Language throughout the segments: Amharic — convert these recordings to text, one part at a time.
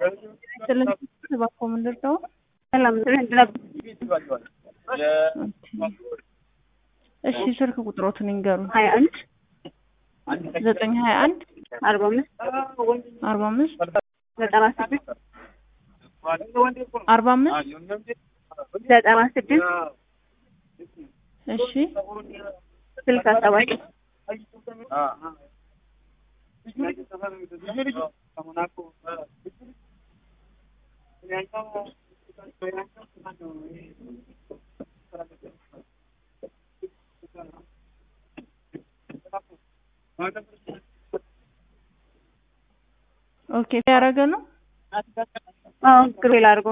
ስለዚህ እባክዎ ምንድን ነው? ሰላም እሺ ስልክ ቁጥሮትን ይንገሩን። ሀያ አንድ ዘጠኝ ሀያ አንድ አርባ አምስት አርባ አምስት ዘጠና ስድስት አርባ አምስት ዘጠና ስድስት እሺ ስልሳ ሰባት ኦኬ ያደረገ ነው አዎ ግሩፕ አድርጎ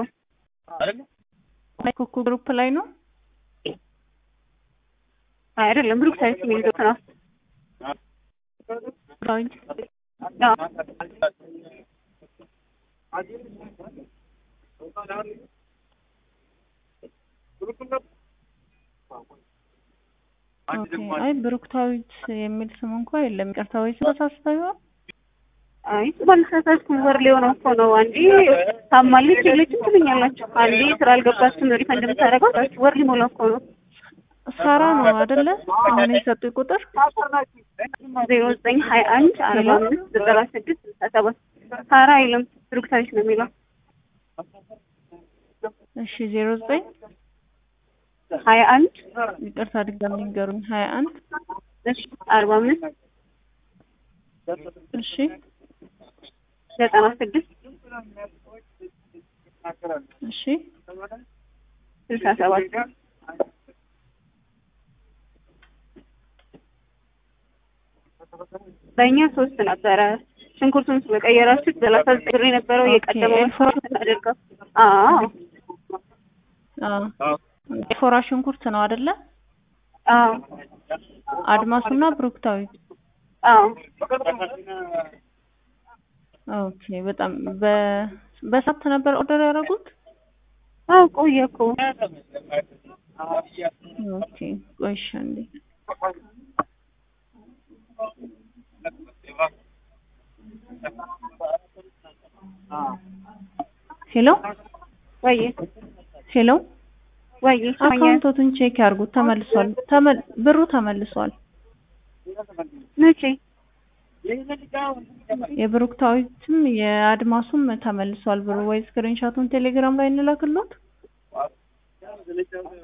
ኩኩ ግሩፕ ላይ ነው። አይደለም ብሩክ ሳይንስ የሚይዙት ነው። ዳዊት አዎ ኦኬ አይ ብሩክታዊት የሚል ስም እንኳ የለም። ይቅርታ ወይ ተሳስተው ይሆን? አይ ባልተሳሳትኩም ወር ሊሆነው እኮ ነው። አንዴ ታማለች የለችም ትሉኛላችሁ። አንዴ ስራ አልገባችም ሪፈንድ የምታደርገው ወር ሊሞላው እኮ ነው። ሳራ ነው አይደለ? አሁን የሰጡኝ ቁጥር ዜሮ ዘጠኝ ሀያ አንድ አርባ አምስት ዘጠና ስድስት ስልሳ ሰባት ሳራ አይልም ብሩክታዊት ነው የሚለው። እሺ ዜሮ ዘጠኝ ሀያ አንድ ይቅርታ ድጋሚ ንገሩኝ። ሀያ አንድ እሺ አርባ አምስት እሺ ዘጠና ስድስት እሺ ስልሳ ሰባት በእኛ ሶስት ነበረ። ሽንኩርቱን ስለቀየራችሁት ሰላሳ ዘጠኝ ብር የነበረው እየቀደመው እናደርገው። አዎ አዎ የፎራ ሽንኩርት ነው አይደለ? አዎ አድማሱና ብሩክታዊት አዎ ኦኬ በጣም በ በሳት ነበር ኦርደር ያደረጉት? አዎ ቆየ እኮ ኦኬ ቆይ እሺ አንዴ ሄሎ ወይ ሄሎ ወይ አካውንቶቱን ቼክ ያርጉት። ተመልሷል። ተመል ብሩ ተመልሷል። መቼ የብሩክታዊትም የአድማሱም ተመልሷል ብሩ። ወይ ስክሪንሾቱን ቴሌግራም ላይ እንላክሎት።